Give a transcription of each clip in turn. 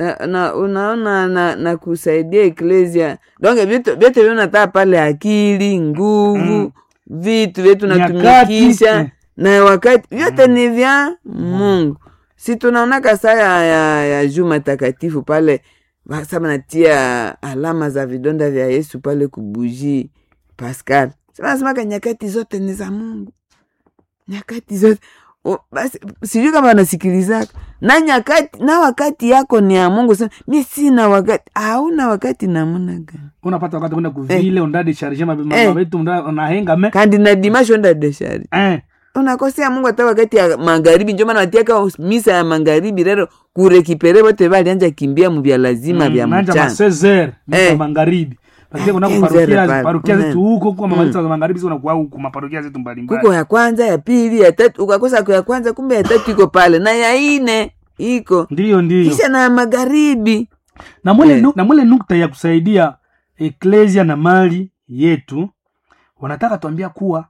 na, na unaona na, na kusaidia eklesia donge vitu vyote vyonataa pale akili nguvu vitu vyetu Nyakati, natumikisha eh. na wakati vyote ni vya mungu si tunaonaka saa ya, ya, ya juma takatifu pale basa natia alama za vidonda vya yesu pale kubuji pascal sinasemaka nyakati zote ni za mungu nyakati zote O, basi sijui kama wanasikilizaka na nyakati na wakati yako ni ya mungu sema mi sina wakati hauna wakati namuna gani unapata wakati kwenda kuvile undadi sharje Eh. mabetu unahenga me kandi na dimasho nda deshari eh unakosea mungu hata wakati ya magharibi njo maana watiaka misa ya magharibi rero kurekipere bote balianja kimbia mu vya lazima vya nanja mchana masezer Eh. magharibi lakini Ah, kuna kenzere parokia pale. parokia Mm. zetu huko kwa mamaliza za magharibi ziko kwa huko maparokia zetu mbalimbali kuko ya kwanza ya pili ya tatu ukakosa kwa ya kwanza kumbe ya tatu iko pale na ya ine iko ndiyo ndiyo kisha na ya magharibi na mwele, Eh. nu, na mwele nukta ya kusaidia eklesia na mali yetu wanataka tuambia kuwa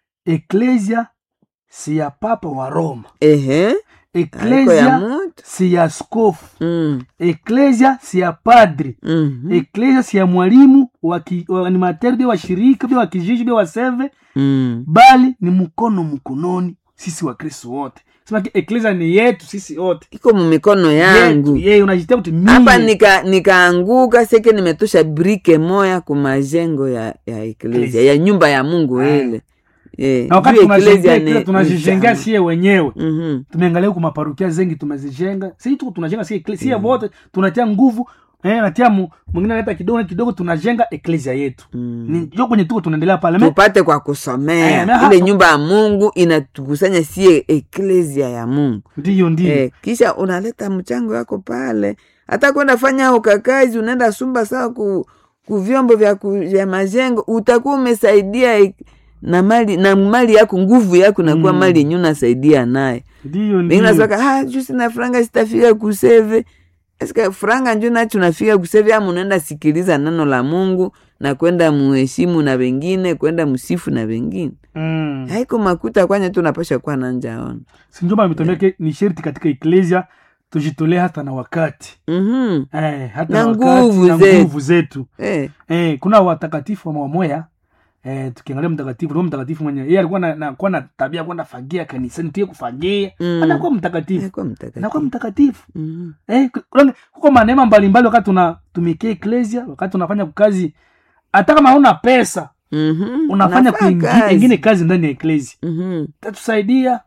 eklesia si ya papa wa roma ehe haiko ya eklesia mutu si ya skofu mm. eklesia si ya padri mhm, eklesia si ya mwalimu wa ki- wa animateur bia washirika bia wakijiji bia waseve mm. bali ni mkono mkononi sisi wakristo wote semaki eklesia ni yetu sisi wote iko mumikono yetu yangu yeye unajitia kuti hapa mie nika nikaanguka seke nimetosha brike moya kumajengo ya ya eklesia Eklesia. ya nyumba ya mungu Ah. ile Eh, na wakati juu tunajengea eklesia eklesia ni- tunajijengea ni sie wenyewe changu. Mhm. tumeangalia huku maparukia zengi tumezijenga si tu tunajenga si eklesia wote tunatia nguvu eh, natia mu- mwingine analeta kidogo kidogo tunajenga eklesia yetu Mm. ni jo kwenye tuko tunaendelea pale Me- tupate kwa kusomea Eh, na hapa- ile nyumba ya mungu inatukusanya sie eklesia ya mungu ndiyo ndiyo eh, kisha unaleta mchango wako pale hata kwenda fanya ukakazi unaenda sumba sawa ku, ku vyombo vya, ku, vya majengo utakuwa umesaidia ek- na mali na mali yako nguvu yako nakuwa Mm. mali yenye unasaidia naye ndiyo Wengine ndiyo nasaka ah, juu sina franga sitafika kuseve Eske franga njo nacho nafika kuseve ama unaenda sikiliza neno la mungu na kwenda muheshimu na wengine kwenda msifu na wengine mm. haiko makuta kwanya tu napasha kuwa nanjaona sinjomba ametuambia ke ni sherti katika eklesia tujitolee hata na wakati mm eh, hata Na na wakati nguvu na zetu. nguvu zetu eh. eh, kuna watakatifu wa mamoya eh, tukiangalia mtakatifu roho mtakatifu mwenye yeye alikuwa na, na, kuwa na tabia ya kwenda fagia kanisani tuye kufagia Mm. anakuwa mtakatifu Haikuwa anakuwa mtakatifu mtakatifu Mhm. eh, ku- kuko maneema mbalimbali wakati tunatumikia eklesia wakati unafanya kazi hata kama hauna pesa Mhm. unafanya Unafanya kuingi- kazi. ingine kazi ndani ya eklesia Mhm. tatusaidia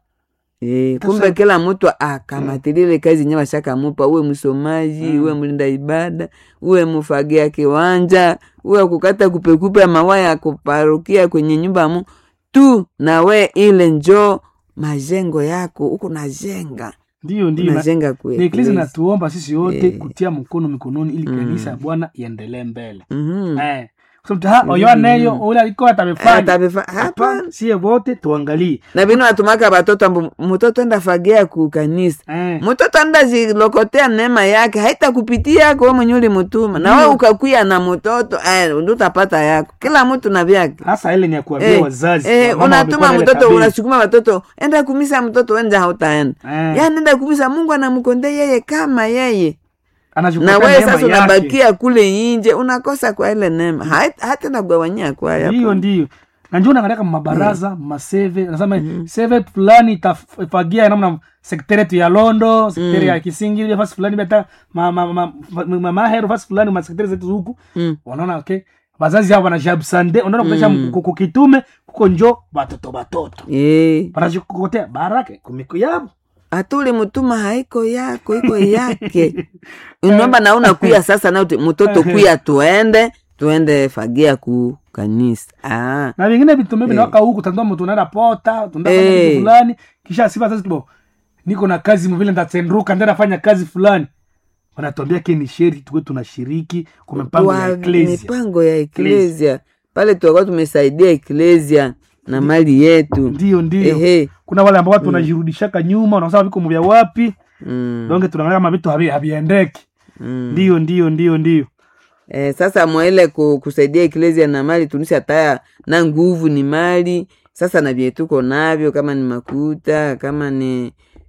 Eh, Sasa- kumbe kila mtu akamatilile kazi nye washakamupa uwe msomaji Mm. uwe mlinda ibada uwe mufagia kiwanja uwe kukata kupekupe mawaya ya kuparukia kwenye nyumba ya Mungu tu na we ile njo majengo yako huku najenga ndiyo ndiyo na- unajenga na eklesia kueklesi natuomba sisi wote Eh. kutia mkono mikononi ili Mm. kanisa ya bwana iendelee mbele Mhm. eh. kusema ha oyo aneyo ule aliko atamefanya Atabefa- hapana hapana sie wote tuangalie na vino watumaka batoto ambu mtoto enda fagia ku kanisa eh. mtoto anda zilokotea neema yake haitakupitia yako we mwenye ulimutuma na we Ndio. ukakuya na mtoto eh, ndo utapata yako kila mtu na vyake hasa ile ni ya kuambia Eh, wazazi eh, wamama unatuma wamekuwa na ile mtoto tabia. unasukuma watoto enda kumisa mtoto wenja hautaenda Eh, yani enda kumisa mungu anamkonde yeye kama yeye anachukua na wewe neema sasa yake. unabakia kule inje unakosa kwa ile neema Hait- hata nagawanyia kwaya ndiyo ndiyo na njo naangalia kama mabaraza maseve nasema seve fulani itafagia namna sekretari yetu ya londo sekretari ya kisingi fasi fulani bata ma- ma- ma- ma- ma- mahero fasi fulani masekretari zetu huku Mm. wanaona okay bazazi hao wanajabsande unaona kutesha Mm. kuko kitume kuko njo batoto batoto Eh, wanajikokotea barake kumiku yabo atuli mutuma haiko yako iko yake unaomba na unakuya sasa na uti- mtoto kuya tuende tuende fagia ku kanisa ah. na vingine vitume Eh. vinawaka huku tandoa mtu unaenda pota tunda Eh. kitu fulani kisha sifa sasa tubo niko na kazi mvile ndatsenduka ndio nafanya kazi fulani wanatuambia ke ni sheri tuwe tunashiriki kwa mipango ya Wa- eklesia mipango ya eklesia pale tuakuwa tumesaidia eklesia na mali yetu ndio ndio ehe kuna wale ambao watu wanajirudishaka nyuma wanasema viko mvya wapi mm. donge tunaangalia kama vitu havi- haviendeki mm. ndio ndio ndio ndio Eh, sasa mwaile ku, kusaidia eklesia na mali tunisha taya na nguvu ni mali sasa na vyetuko navyo kama ni makuta kama ni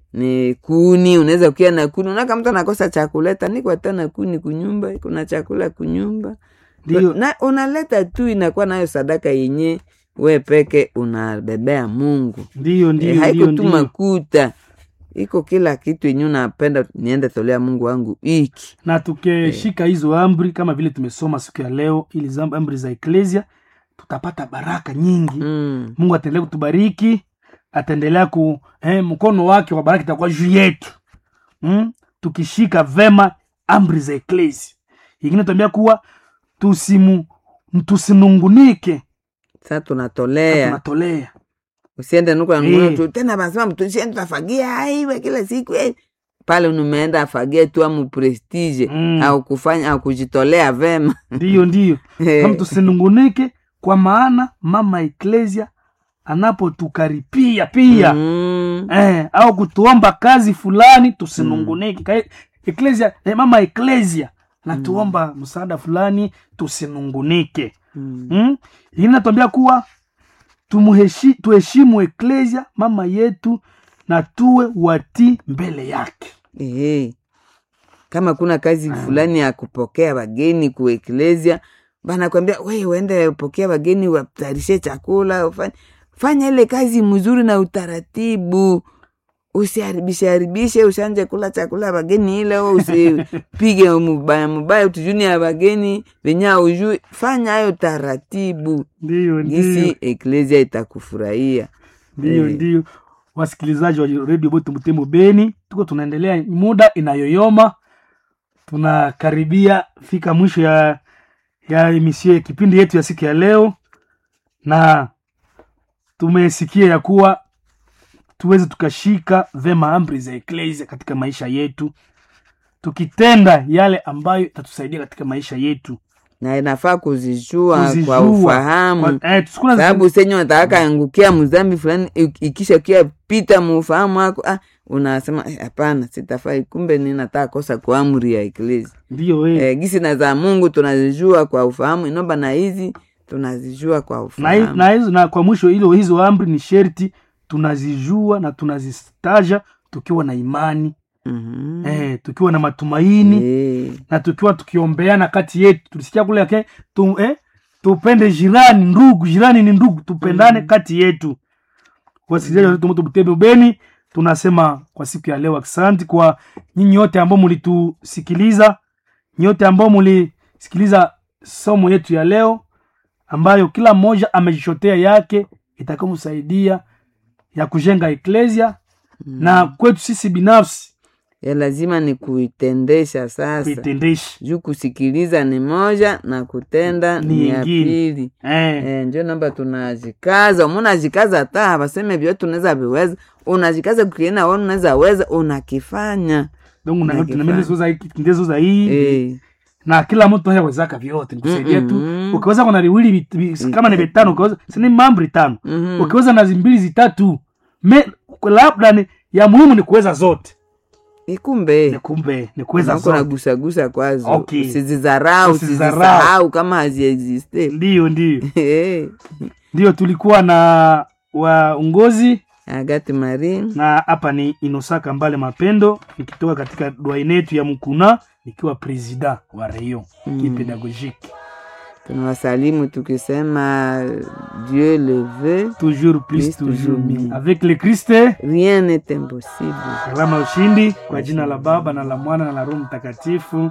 ni kuni unaweza kukia na kuni unaka mtu anakosa chakuleta niko hata na kuni kunyumba kuna chakula kunyumba Ndiyo. na unaleta tu inakuwa nayo sadaka yenye we peke unabebea mungu ndiyo e, ndiyo haiko ndiyo tu ndiyo makuta iko kila kitu yenye unapenda niende tolea mungu wangu iki na tukishika hizo amri kama vile tumesoma siku ya leo ili za- amri za eklesia tutapata baraka nyingi mm. mungu ataendelea kutubariki ataendelea ku eh, mkono wake wa baraka itakuwa juu yetu mm? tukishika vema amri za eklesia ingine tuambia kuwa tusimu tusinungunike sa tunatolea tunatolea usiende nuko Eh. nguo tu tena basema mtusiende tafagia aiwe kila siku eh. pale unumeenda afagie tu amu prestige Mm. au kufanya au kujitolea vema ndiyo ndiyo Eh. kama tusinungunike kwa maana mama eklesia anapotukaripia pia Mm. eh, au kutuomba kazi fulani tusinungunike Ka- eklesia eh, mama eklesia natuomba msaada fulani tusinungunike Mm. mm? ingine natuambia kuwa tumuheshi, tuheshimu eklesia mama yetu na tuwe watii mbele yake Eh. kama kuna kazi fulani ya kupokea wageni kueklesia banakwambia we uende pokea wageni watarishe chakula ufanye fanya ile kazi mzuri na utaratibu usiharibishe haribishe ushanje kula chakula ya wageni ile we usipige mubaya mubaya utujuni ya wageni venye aujui fanya hayo taratibu ndiyo gisi eklesia itakufurahia ndiyo Eh. ndiyo wasikilizaji wa redio bote mtemo beni tuko tunaendelea muda inayoyoma tunakaribia fika mwisho ya ya emisio ya kipindi yetu ya siku ya leo na tumesikia ya kuwa tuweze tukashika vema amri za eklesia katika maisha yetu tukitenda yale ambayo itatusaidia katika maisha yetu na inafaa kuzijua, kwa Kuzijua. ufahamu Kwa- eh, tusikuna- sababu senye wataka angukia mzambi fulani ik- ikisha kia pita muufahamu wako ah, unasema "Eh, hapana sitafai kumbe ninataka kosa kwa amri ya eklesi ndiyo eh. eh, gisi na za mungu tunazijua kwa ufahamu inomba na hizi tunazijua kwa na, hi- ufahamu na, hizo- na kwa mwisho hilo hizo amri ni sherti tunazijua na tunazitaja tukiwa na imani Mhm. eh, tukiwa na matumaini Eh, na tukiwa tukiombeana kati yetu tulisikia kule yake tu, eh, tupende jirani ndugu jirani ni ndugu tupendane kati yetu wasikilizaji wetu moto butebe ubeni tunasema kwa siku ya leo asante kwa nyinyi wote ambao mlitusikiliza nyote ambao mlisikiliza somo yetu ya leo ambayo kila mmoja amejishotea yake itakaomsaidia ya kujenga eklesia na kwetu sisi binafsi ya lazima ni kuitendesha sasa kuitendesha juu kusikiliza ni moja na kutenda Ni ni ya ingine. pili eh. Eh, njo namba tunajikaza umunajikaza hata waseme vyote unaweza viweza unajikaza kukiena wona unaweza weza unakifanya donc Na kifaa. ndezoza hii eh, na kila mtu ayawezaka vyote nikusaidia tu Mm-mm. ukiweza kuna viwili vit- vi- kama ni vitano ukiweza sini mambo tano mhm. ukiweza na zimbili zitatu me labda ni ya muhimu ni kuweza zote ni ikumbe kumbe ni kuweza Unakuwa zote unagusagusa kwazo Okay. usizizarau Usizidharau. usizisahau kama haziexiste ndiyo ndiyo Eh, ndiyo tulikuwa na waongozi agati marin na hapa ni inosaka mbale mapendo nikitoka katika dwaine yetu ya mkuna nikiwa presida wa reyo Mm. kipedagogique tunawasalimu tukisema dieu le veut toujours plus Plus, toujours toujours mieux mieux. avec le christ rien n'est impossible alama ya ushindi kwa jina la baba na la mwana na la roho mtakatifu